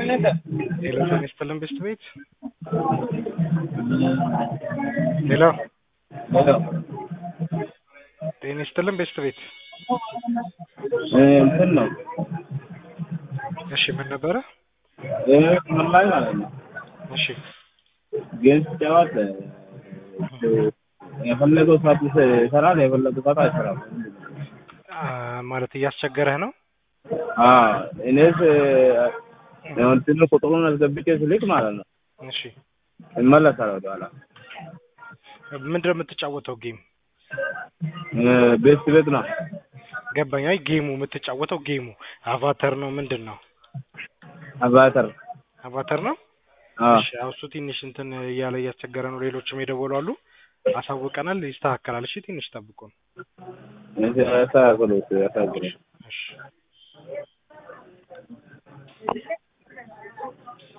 ሄሎ ጤና ይስጥልን ብስት ቤት ሄሎ ጤና ይስጥልን ብስት ቤት እንትን ነው እሺ ምን ነበረ ምን ላይ ማለት ነው እሺ ጌም ሲጫወት የፈለገው ሰዓት ይሰራል፣ የፈለገው ሰዓት አይሰራም። አ፣ ማለት እያስቸገረህ ነው አዎ እኔስ እንትን ቁጥሩን አስገብቼ ስልክ ማለት ነው እሺ ይመለሳል ወደኋላ። ምንድን ነው የምትጫወተው ጌም ቤት ቤት ነው ገባኝ አይ ጌሙ የምትጫወተው ጌሙ አቫተር ነው ምንድን ነው አቫተር አቫተር ነው አዎ እሺ አዎ እሱ ትንሽ እንትን እያለ እያስቸገረ ነው ሌሎችም የደወሉ አሉ አሳውቀናል ይስተካከላል እሺ ትንሽ ጠብቁን ያስተካክሉት ያስተካክሉት። እሺ